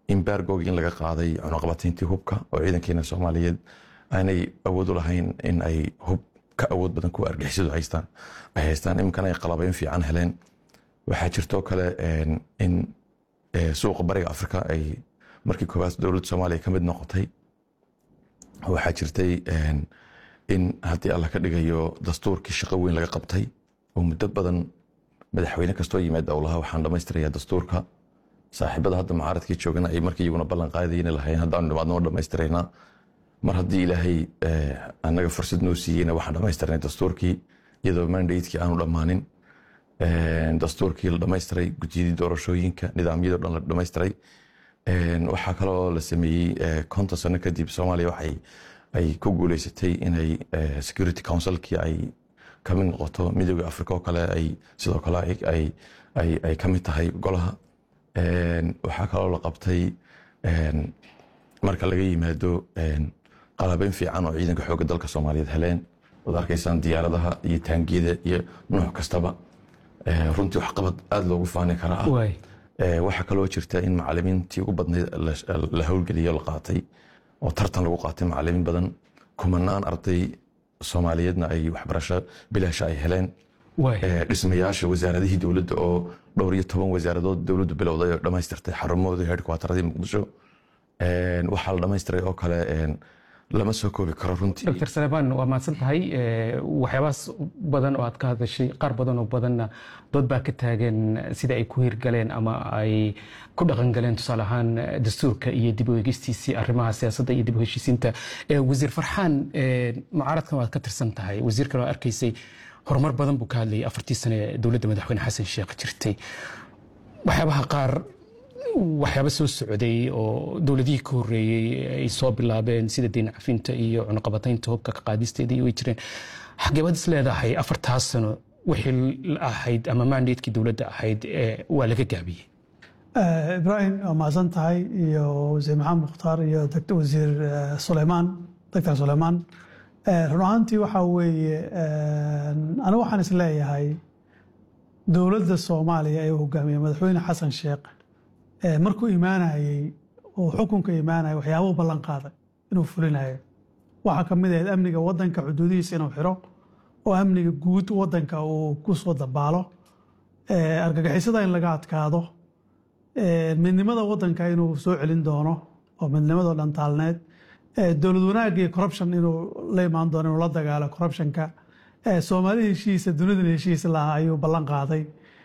imbergog in laga qaaday cunaqabatayntii hubka oo ciidankeena soomaaliyeed aanay awood u lahayn in ay hub ka awood badan kuwa argixisadu haystaan ay haystaan iminkana ay qalabayn fiican heleen waxaa jirtoo kale in suuqa bariga afrika ay markii koowaad dowladda soomaaliya ka mid noqotay waxaa jirtay in haddii alla ka dhigayo dastuurkii shaqo weyn laga qabtay oo muddo badan madaxweyne kastoo yimaad owlaha waxaan dhammaystirayaa dastuurka saaxiibada hadda mucaaradkii joogana ay markii iyaguna ballan qaadayeen lahayn haddaanu dhimaadno dhammaystiraynaa mar haddii ilaahay annaga fursad noo siiyeyna waxaan dhammaystirnay dastuurkii iyadoo mandatekii aanu dhammaanin dastuurkii la dhammaystiray gudiyadii doorashooyinka nidaamyadii o dhan la dhammaystiray waxaa kaloo la sameeyey konton sano kadib soomaaliya waxay ay ku guuleysatay inay security councilkii ay kamid noqoto midooda africa oo kale ay sidoo kale ay ka mid tahay golaha waxaa kaloo la qabtay marka laga yimaado qalabeyn fiican oo ciidanka xoogga dalka soomaaliyeed heleen waad arkaysaan diyaaradaha iyo taangiyada iyo nuuc kastaba runtii waxqabad aada loogu faani karaa waxaa kaloo jirta in macalimiintii ugu badnayd la howlgeliyo la qaatay oo tartan lagu qaatay macalimiin badan kumanaan arday soomaaliyeedna ay waxbarasho bilaasha ay heleen dhismayaasha wasaaradihii dowladda oo dhowr iyo toban wasaaradood dowladdu bilowday oo dhammaystirtay xarumahoodii headquarteradii muqdisho waxaa la dhammaystiray oo kale lama soo koobi karo runtii dr saleebaan waa mahadsan tahay waxyaabahaas badan oo aad ka hadashay qaar badan oo badanna dood baa ka taagan sida ay ku hirgaleen ama ay ku dhaqangaleen tusaale ahaan dastuurka iyo dib u eegistiisii arrimaha siyaasadda iyo dib u heshiisiinta wasiir farxaan mucaaradkan waad ka tirsan tahay wasiirkan waa arkaysay horumar badan buu ka hadlayay afartii sane ee dowladda madaxweyne xasan sheekh jirtay waxyaabaha qaar waxyaaba soo socday oo dowladihii ka horeeyey ay soo bilaabeen sida diin cafinta iyo cunuqabataynta hubka ka qaadisteedii way jireen xageebad is leedahay afartaas sano wixii ahayd ama mandatekii dowladda ahayd waa laga gaabiyey ibraahim waa mahadsan tahay iyo wasiir maxamed mukhtaar iyo wasiir suleymaan doctor suleymaan run ahaantii waxaa weeye anigu waxaan is leeyahay dowladda soomaaliya ee hogaamiye madaxweyne xasan sheekh markuu imaanayey oo xukunka imaanaya waxyaabuu ballan qaaday inuu fulinayo waxaa ka mid ahayd amniga wadanka xuduudihiisa inuu xiro oo amniga guud wadanka uu ku soo dabaalo argagixisada in laga adkaado midnimada wadanka inuu soo celin doono oo midnimadoo dhan taalneed dowlad wanaagga iyo corruption inuu la imaan doono inuu la dagaalo corruptionka soomaali heshiisa dunidan heshiis lahaa ayuu ballan qaaday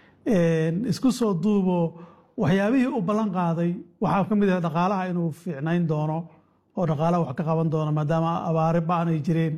isku soo duubo waxyaabihii uu ballan qaaday waxaa ka mid ah dhaqaalaha inuu fiicnayn doono oo dhaqaalaha wax ka qaban doono maadaama abaari ba-an ay jireen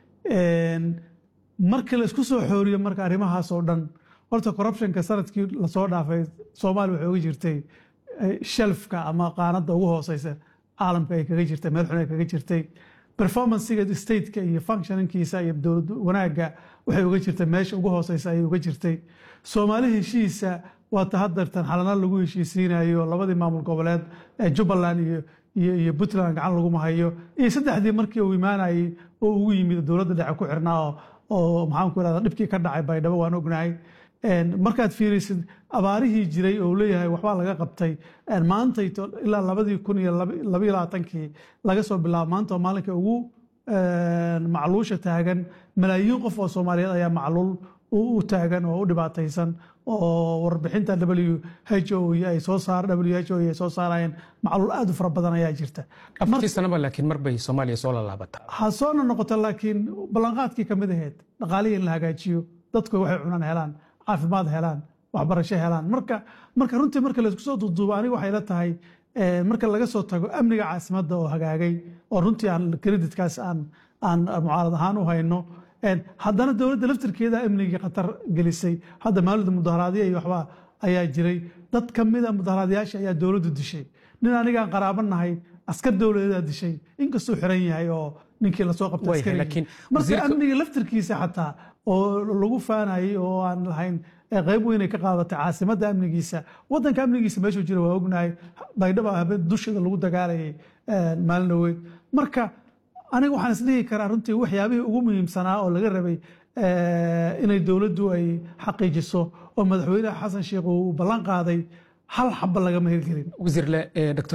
markii la isku soo xooriyo marka arrimahaas oo dhan horta corruptionka sanadkii lasoo dhaafay soomaaliya waxay uga jirtay shelfka ama qaanadda ugu hooseysa caalamka ay kaga jirtay meel xun ay kaga jirtay performancega stateka iyo functioninkiisa iyo dowlad wanaagga waxay uga jirtay meesha ugu hooseysa ayay uga jirtay soomaali heshiisa waata haddeertan xalana lagu heshiisiinayo labadii maamul goboleed ee jubbaland iyo iyo puntland gacan laguma hayo iyo saddexdii markii uu imaanayey oo ugu yimid dowladda dhexe ku xirnaa oo maxaan ku irahda dhibkii ka dhacay baydhabo waan ognahay markaad fiirisid abaarihii jiray oo leeyahay waxbaa laga qabtay maantayto ilaa labadii kun iyo labaiyo labaatankii laga soo bilaabo maanta oo maalinka ugu macluusha taagan malaayiin qof oo soomaaliyeed ayaa macluul u taagan oo u dhibaataysan oo warbixinta w h o ay soo saar w h o ay soo saarayeen macluul aad u fara badan ayaa jirta afartii sanaba laakiin mar bay soomaaliya soo lalaabata ha soona noqoto laakiin ballanqaadkii ka mid ahayd dhaqaalihii in la hagaajiyo dadku waxay cunaan helaan caafimaad helaan waxbarasho helaan marka marka runtii marka laysku soo duuduubo aniga waxay la tahay marka laga soo tago amniga caasimadda oo hagaagay oo runtii aan creditkaas aan aan mucaarad ahaan u hayno haddana dowladda laftirkeeda amnigii khatar gelisay hadda maalida mudaharaadyo iyo waxba ayaa jiray dad ka mida mudaharaadyaasha ayaa dowladdu dishay nin anigaan qaraaba nahay askar dowladeedaa dishay inkastuu xiran yahay oo ninkii lasoo qabtay marka amniga laftirkiisa xataa oo lagu faanayay oo aan lahayn qayb weynay ka qaadatay caasimadda amnigiisa wadanka amnigiisa meeshuu jira waa ognahay baydhaba habeen dushada lagu dagaalayay maalin dhaweyd marka aniga waxaan isdhihi karaa runtii waxyaabihii ugu muhiimsanaa oo laga rabay inay dowladdu ay xaqiijiso oo madaxweynaha xasan sheekh uu ballan qaaday hal xaba lagama hirgelin wasiirle dr